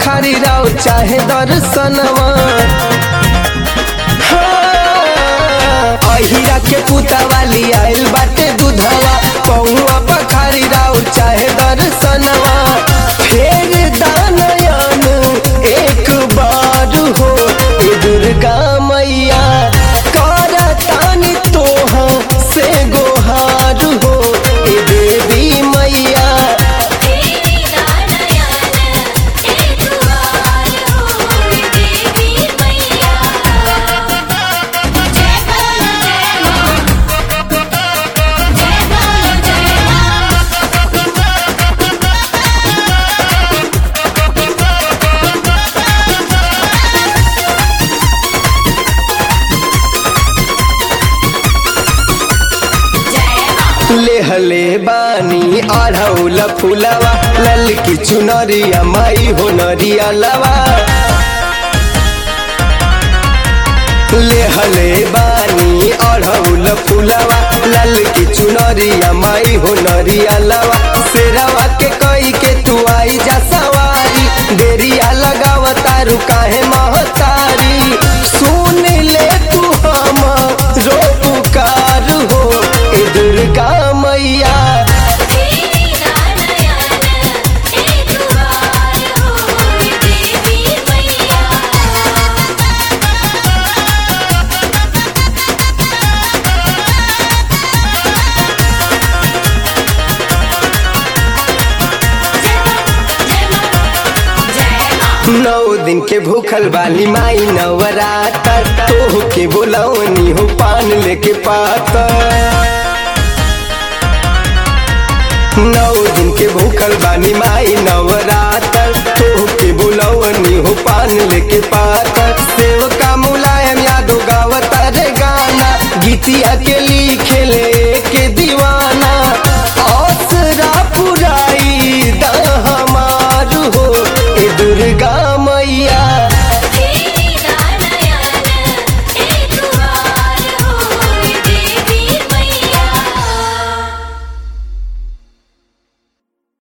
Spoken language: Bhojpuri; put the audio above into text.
पखारी राव चाहे दर्शनवा हाँ, अहिरा के पुता वाली आइल बाटे दूधवा पौआ पखारी राव चाहे दर्शनवा फेर दानयन एक बार हो ए दुर्गा मैया करतानी तोहा से गोहार हो ए देवी मैया तेरी दानयन एक बार हो देवी मैया जय बोलो जय मां जय बोलो जय मां जय मां लेहले बानी आढ़ौल फुलवा ललकी चुनरिया माई हो नरिया लवा लेहले बानी अढ़ौल फुलवा ललकी चुनरिया माई हो नरिया लवा शेरवा के कई के तू आई जा सवारी देरिया लगाव तारू काहे महतारी सुन ले तू हम रो पुकार हो ए दुर्गा मैया तेरी दानयन एक बार हो देवी मैया नौ दिन के भूखल वाली माई नवरातर तोह के बोलवनी हो पान लेके पातर नौ दिन के भूखल बानी माई नवरातर तोह के बोलवनी हो पान लेके पातर सेव